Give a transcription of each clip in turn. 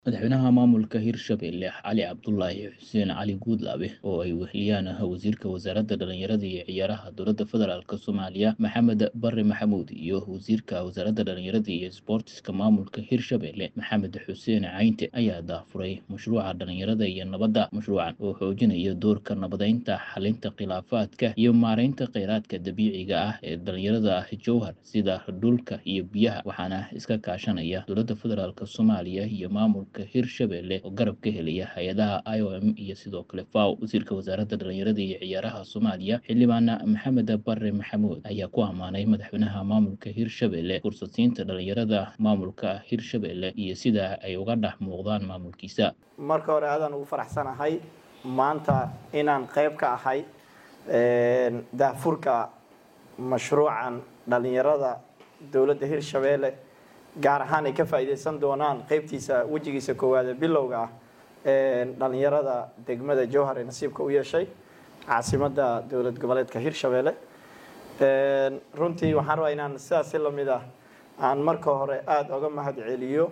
Madaxweynaha maamulka Hirshabelle Cali Cabdulaahi Xuseen Cali Guudlaabe oo ay weheliyaan wasiirka wasaaradda dhalinyarada iyo ciyaaraha dowladda federaalk Soomaaliya Maxamed Barre Maxamuud iyo wasiirka wasaaradda dhalinyarada iyo isboortiska maamulka Hirshabelle Maxamed Xuseen Caynte ayaa daafuray mashruuca dhalinyarada iyo nabadda mashruucan oo xoojinaya doorka nabadeynta xalinta khilaafaadka iyo maareynta kheyraadka dabiiciga ah ee dhalinyarada jowhar sida dhulka iyo biyaha waxaana iska kaashanaya dowladda federaalk Soomaaliya iyo maamulka Hirshabelle oo garab ka helaya hay-adaha IOM iyo sidoo kale FAO wasiirka wasaaradda dhalinyarada iyo ciyaaraha Soomaaliya xildhibaan Maxamed Barre Maxamuud ayaa ku ammaanay madaxweynaha maamulka Hirshabelle fursadsiinta dhalinyarada maamulka Hirshabelle iyo sida ay uga dhex muuqdaan maamulkiisa marka hore aadaan ugu faraxsanahay maanta inaan qayb ka ahay daafurka mashruucan dhalinyarada dowladda Hirshabelle gaar ahaan ay ka faa'iideysan doonaan qaybtiisa wejigiisa koowaad ee bilowga ah dhalinyarada degmada jowhar ee nasiibka u yeeshay caasimadda dowlad goboleedka hirshabelle runtii waxaan rabaa inaan sidaasi lamid ah aan marka hore aada oga mahad celiyo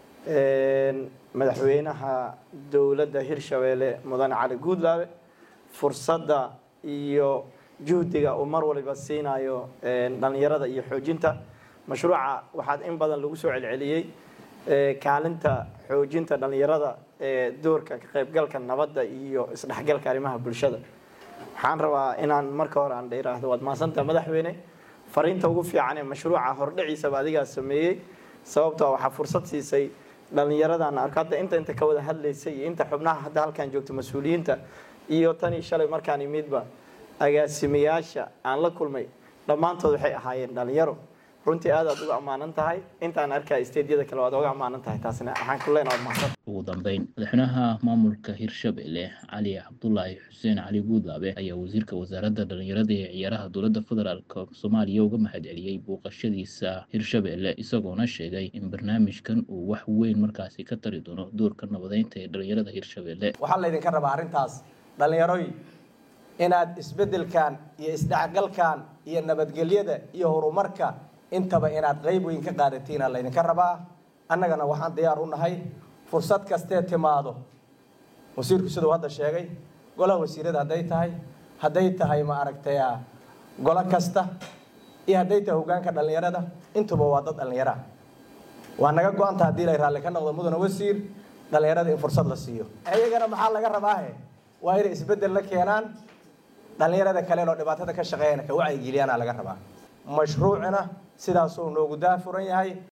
madaxweynaha dowladda hirshabelle mudane cali guudlaabe fursadda iyo juhdiga uu mar waliba siinayo dhalinyarada iyo xoojinta mashruuca waxaad in badan lagu soo celceliyey kaalinta xoojinta dhalinyarada ee doorka ka qaybgalka nabadda iyo isdhexgalka arrimaha bulshada waxaan rabaa inaan marka hore aan iraahdo waad mahadsantaha madaxweyne fariinta ugu fiican ee mashruuca hordhiciisaba adigaa sameeyey sababtoo waxaa fursad siisay dhalinyaradan arko hadda inta inta ka wada hadlaysay iyo inta xubnaha hadda halkaan joogto mas-uuliyiinta iyo tanii shalay markaan imidba agaasimayaasha aan la kulmay dhammaantood waxay ahaayeen dhalinyaro runtii aad aad uga ammaanan tahay intaan arkaa isteedyada kale waad uga ammaanan tahay taasina waxaan ku leenahay mahadsan ugu dambeyn madaxweynaha maamulka hirshabelle cali cabdulaahi xuseen cali guudlaabe ayaa wasiirka wasaaradda dhalinyarada ee ciyaaraha dowladda federaalk soomaaliya uga mahad celiyey booqashadiisa hirshabelle isagoona sheegay in barnaamijkan uu wax weyn markaasi ka tari doono doorka nabadeynta ee dhalinyarada hirshabelle waxaa laydinka rabaa arrintaas dhalinyaroy inaad isbeddelkan iyo isdhexgalkan iyo nabadgelyada iyo horumarka intaba inaad qayb weyn ka qaadatiina laydinka rabaa annagana waxaan diyaar u nahay fursad kastee timaado wasiirku siduu hadda sheegay golaha wasiirada hadday tahay hadday tahay ma aragtay golo kasta iyo hadday tahay hogaanka dhallinyarada intuba waa dad dhallinyara waa naga go-anta haddii lay raalli ka noqdo mudana wasiir dhallinyarada in fursad la siiyo iyagana maxaa laga rabaahe waa inay isbeddel la keenaan dhallinyarada kale oo dhibaatada ka shaqeeyana ka wacyigeliyana laga rabaa mashruucina sidaasuu noogu daafuran yahay